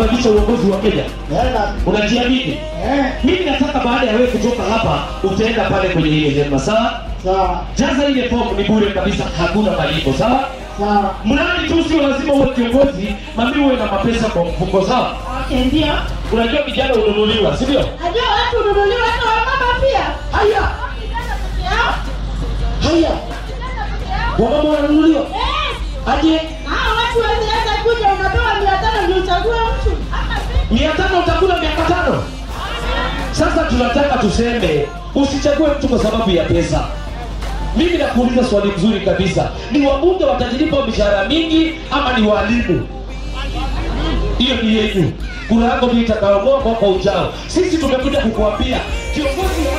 kubadilisha uongozi wa Kenya? Nenda. Unajiamini? Eh, Mimi nataka baada ya wewe kutoka hapa utaenda pale kwenye ile hema, sawa? sawa. Jaza ile fomu, ni bure kabisa, hakuna malipo, sawa? Sawa. Mradi tu sio lazima uwe kiongozi, mami uwe na mapesa kwa mfuko, sawa? Okay, ndio. Unajua vijana ununuliwa, si ndio? Najua watu hununuliwa hata wamama pia. Haya, Vijana peke yao. haya, Vijana peke yao. wamama wananunuliwa Eh, aje? hao watu wasiweza kuja unapewa mia tano ndio uchague mtu. Ama vipi? mia tano utakula miaka tano. Sasa tunataka tuseme usichague mtu kwa sababu ya pesa. Mimi nakuuliza swali mzuri kabisa, ni wabunge watajilipa mishahara mingi ama ni walimu? Hiyo ni yenu. Kura yako ndio itakayoamua mwaka ujao. Sisi tumekuja kukuambia kiongozi